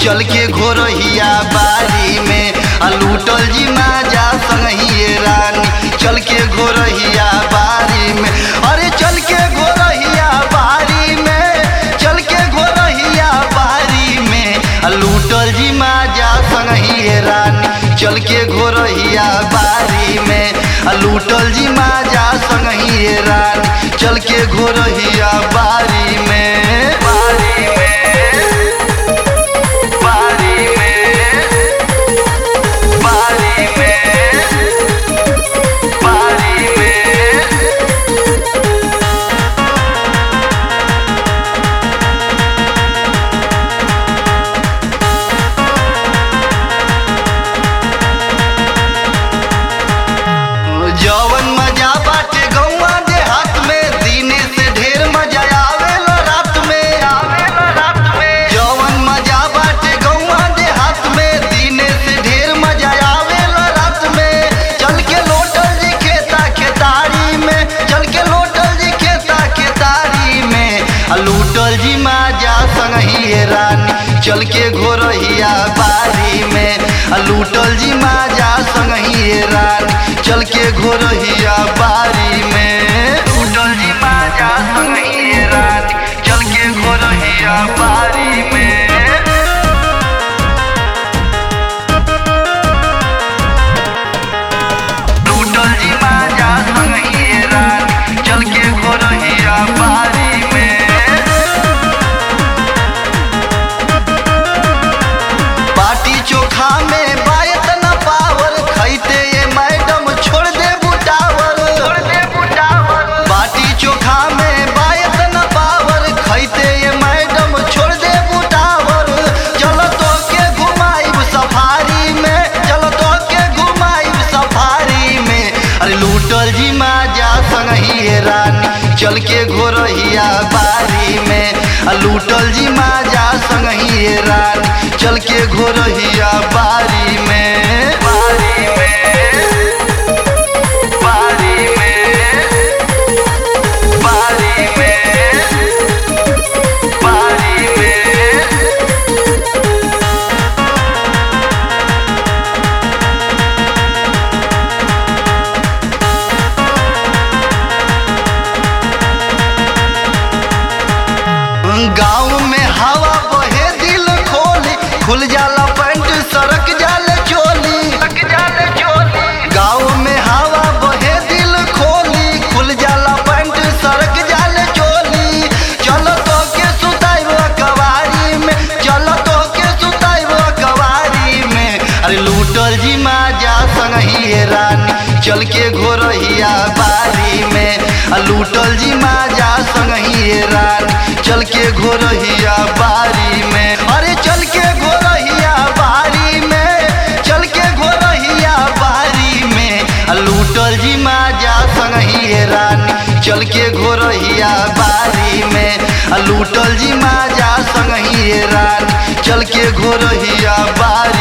चल के घोरहिया बारी में आ लूटल जी माजा संगही रानी चल के घोरहिया बारी में अरे चल के घोरहिया बारी में चल के घोरहिया बारी में आ लूटल जी माजा संगही रानी चल के घोरहिया बारी में आ लूटल जी माजा संगही रानी चल के घोरहिया बारी में बारी में बारी में बारी में बारी में जवन मजा बाटे गौवा देहात में दीने से ढेर मजा आवेला रात में आवेला रात में जवन मजा बाटे गौवा देहात में दीने से ढेर मजा आवेला रात में चल के लोटल जी खेता खेतारी में चल के लोटल जी खेता खेतारी में आ लूटल जी माजा संगही रानी चल के घोरहिया बारी में आ लूटल जी माजा संगही रानी चल के घोरहिया बारी में लूटल जी माजा संगही रानी चल के घोरहिया बारी में लूटल जी माजा संगही रानी चल के घोरहिया बारी में बाटी चोखा में बायत न पावर खैते ये मैडम छोड़ दे बुटावर छोड़ दे बुटावर बाटी चोखा में बायत न पावर खैते ये मैडम छोड़ दे बुटावर चलो तो के घुमाइब सफारी में चलो तो के घुमाइब सफारी में अरे लूटल जी माजा संगही रानी चल के घोरहिया बारी में आ लूटल जी माजा संगही रानी चल के घोरहिया बारी में बारी में बारी में बारी में बारी में गाँव में हवा बहे दिल खोली खुल जाला पैंट सड़क जाले चोली गाँव में हवा बहे दिल खोली खुल जाला पैंट सड़क जाले चोली चलो तो के सुताइब कवारी में चलो तो के सुताइब कवारी में अरे लूटल जी माजा संगही रानी चल के घोरहिया बारी में आ लूटल जी माजा संगही रानी चल के घोरहिया बारी में अरे चल के घोरहिया बारी में चल के घोरहिया बारी में आ लूटल जी माजा संगही रानी चल के घोरहिया बारी में आ लूटल जी माजा संगही रानी चल के घोरहिया बारी